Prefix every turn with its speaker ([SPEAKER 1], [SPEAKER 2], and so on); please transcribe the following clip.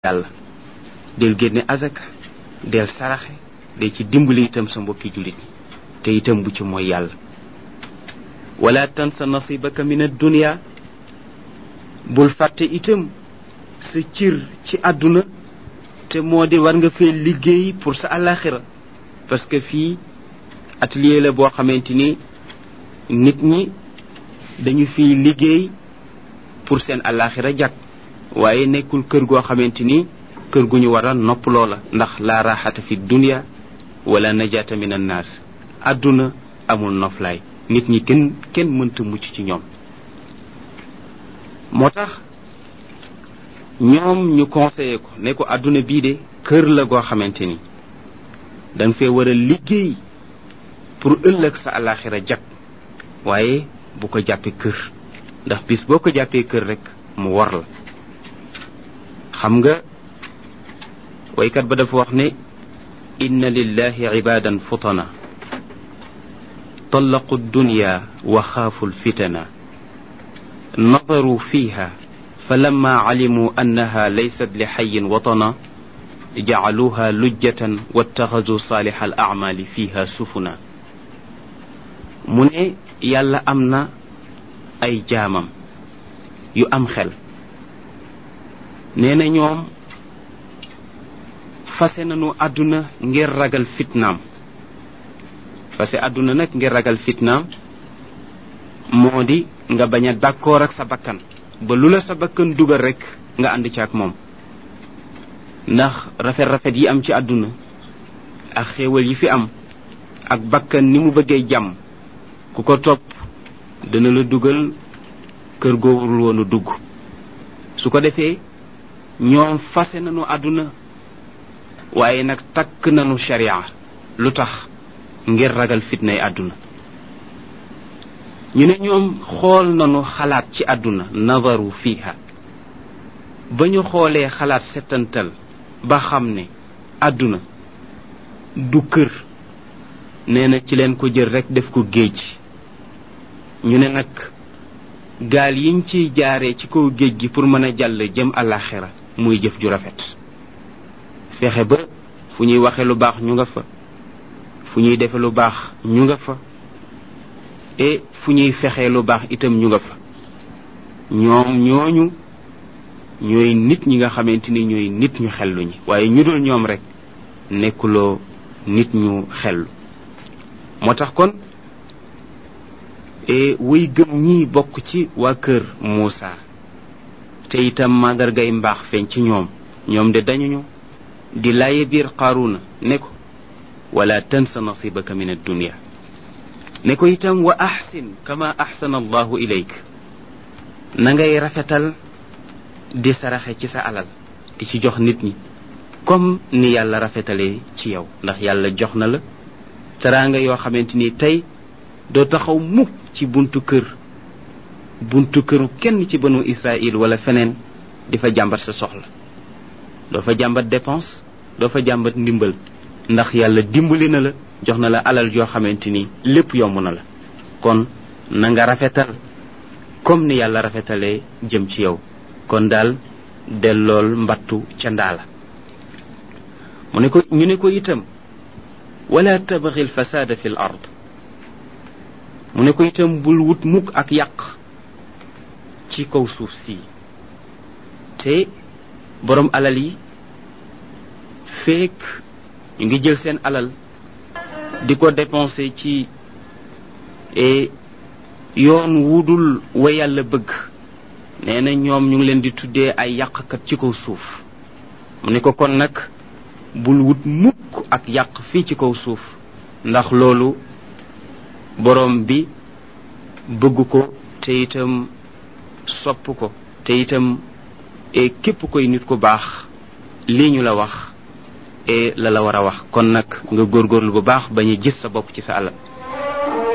[SPEAKER 1] yàlla del génne azaka del saraxe del ci dimbali itam sa mbokki jullit ñi te itam bu ci mooy yàlla wala tansa nasibaka min addunia bul fàtte itam sa cir ci àdduna te moo di war nga fee liggéey pour sa alaxira parce que fii atelier la boo xamante ni nit ñi dañu fiy liggéey pour seen alaxira jàkk waaye nekkul kër goo xamante ni kër gu ñu war a nopp loola ndax laa raxata fi dunia wala najaata min annaas àdduna amul noflaay nit ñi kenn kenn mënta mucc ci ñoom moo tax ñoom ñu conseillé ko ne ko àdduna bii de kër la goo xamante ni danga fee war a liggéey pour ëllëg sa alaxira jag waaye bu ko jàppee kër ndax bis boo ko jàppee kër rek mu war la xam nga waykat ba dafa wax ne inna lillahi ibadan futana طلقوا الدنيا وخافوا الفتن نظروا فيها فلما علموا أنها ليست لحي وطنا جعلوها لجة واتخذوا صالح الأعمال فيها سفنا من يالا أمنا أي جامم يو أم خل نينا نيوم فاسنانو أدنا ngir ragal fitnaam parce que àdduna nag ngir ragal fitnaam moo di nga bañ a d'accord ak sa bakkan ba lu la sa bakkan dugal rek nga ànd ci ak moom ndax rafet-rafet yi am ci àdduna ak xéewal yi fi am ak bakkan ni mu bëggee jàmm ku ko topp dana la dugal kër goowul woonu dugg su ko defee ñoom fase nañu àdduna waaye nag takk nañu sharia lu tax ngir ragal fitnay àdduna ñu ne ñoom xool nañu xalaat ci àdduna nazaru fiha ba ñu xoolee xalaat settantal ba xam ne àdduna du kër nee na ci leen ko jël rek def ko géej ñu ne nag gaal yiñ ciy jaaree ci kaw géej gi pour mën a jàll jëm àllaaxira muy jëf ju rafet fexe ba fu ñuy waxe lu baax ñu nga fa fu ñuy defe lu baax ñu nga fa et fu ñuy fexee lu baax itam ñu nga fa ñoom ñooñu ñooy nit ñi nga xamante ni ñooy nit ñu xellu ñi waaye ñu dul ñoom rek nekkuloo nit ñu xellu moo tax kon et wuy gëm ñi bokk ci waa kër Muusa te itam màndargay mbaax feeñ ci ñoom ñoom de dañuñu di laaye biir Qaaruna ne ko wala tansa nasibaka min addunia ne ko itam wa axsin kama axsana allahu ilayk na ngay rafetal di saraxe ci sa alal di ci jox nit ñi comme ni yàlla rafetalee ci yow ndax yàlla jox na la teraanga yoo xamante ni tey doo taxaw mukk ci buntu kër buntu këru kenn ci banu Israël wala feneen di fa jàmbat sa soxla doo fa jàmbat dépense doo fa jàmbat ndimbal ndax yàlla dimbali na la jox na la alal joo xamante ni lépp yomb na la kon na nga rafetal comme ni yàlla rafetalee jëm ci yow kon daal dellool mbattu ca ndaala mu ne ko ñu ne ko itam wala tabxi lfasada fi l ard mu ne ko itam bul wut mukk ak yàq ci kaw suuf si te boroom alal yi fekk ñu ngi jël seen alal di ko dépenser ci yoon wudul wa yàlla bëgg nee na ñoom ñu ngi leen di tuddee ay yàqkat ci kaw suuf mu ne ko kon nag bul wut mukk ak yàq fii ci kaw suuf ndax loolu boroom bi bëgg ko te itam sopp ko te itam képp koy nit ku baax lii ñu la wax e la la war a wax kon nag nga góorgóorlu bu baax bañ a gis sa bopp ci sa alal